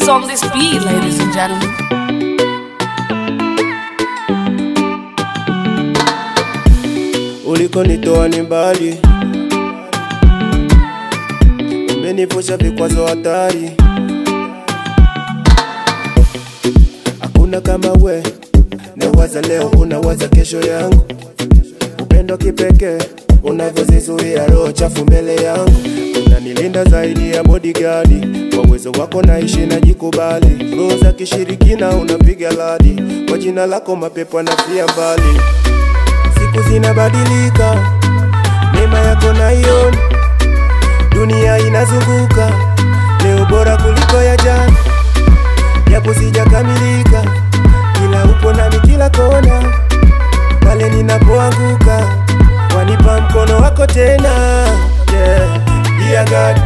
What's on this beat, ladies and gentlemen? Ulikonitoa ni mbali, umenivusha vikwazo hatari. Hakuna kama we, nawaza leo, unawaza kesho yangu. Upendo kipekee unavyozizuia roho chafu mbele yangu, unanilinda zaidi ya bodyguard. Kwa uwezo wako naishi na jikubali, roho za kishirikina unapiga ladi. Kwa jina lako mapepo anafia mbali siku zinabadilika, neema yako naiona, dunia inazunguka, leo bora kuliko ya jana, japo sijakamilika, ila upo nami kila kona, pale ninapoanguka, wanipa mkono wako tena, yeah. Dear God,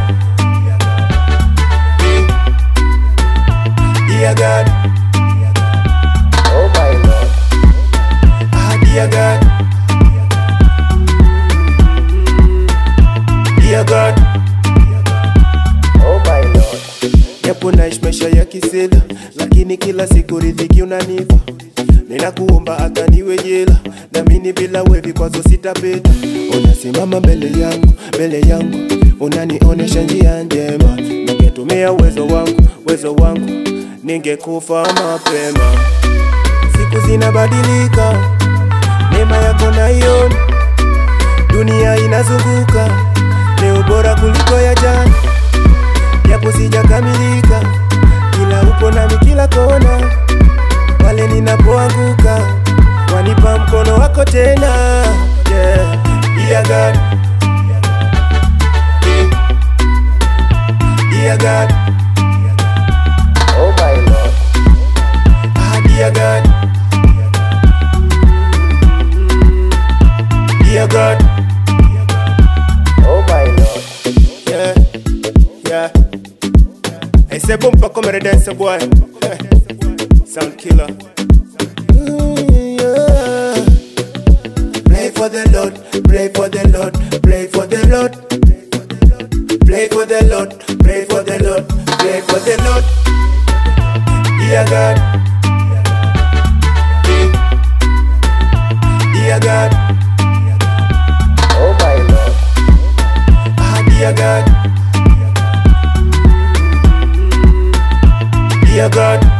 Dear God, Oh my Lord, ah, dear God. Dear God, oh my Lord, japo naishi maisha ya kisela, lakini kila siku riziki unanipa. Ninakuomba hata niwe jela, naamini bila wewe vikwazo sitapita. Unasimama mbele yangu, mbele yangu, unanionesha njia njema. Ningetumia uwezo wangu, uwezo wangu, ningekufa mapema. Siku zinabadilika, neema yako naiona, dunia inazunguka, leo bora kuliko ya jana japo sijakamilika, ila upo nami kila kona, pale ninapoanguka, wanipa mkono wako tena, yeah. Dear God, Dear God, oh my Lord, ah, dear God, Dear God, oh my Lord. yeah, yeah. Hey, c'est bon, pas comme Redance Boy. Sound killer. Mm, yeah. Play for the Lord, play for the Lord, play for the Lord. Play for the Lord, pray for the Lord, pray for the Lord. Dear God, dear God, Oh my Lord, ah, dear God, dear God.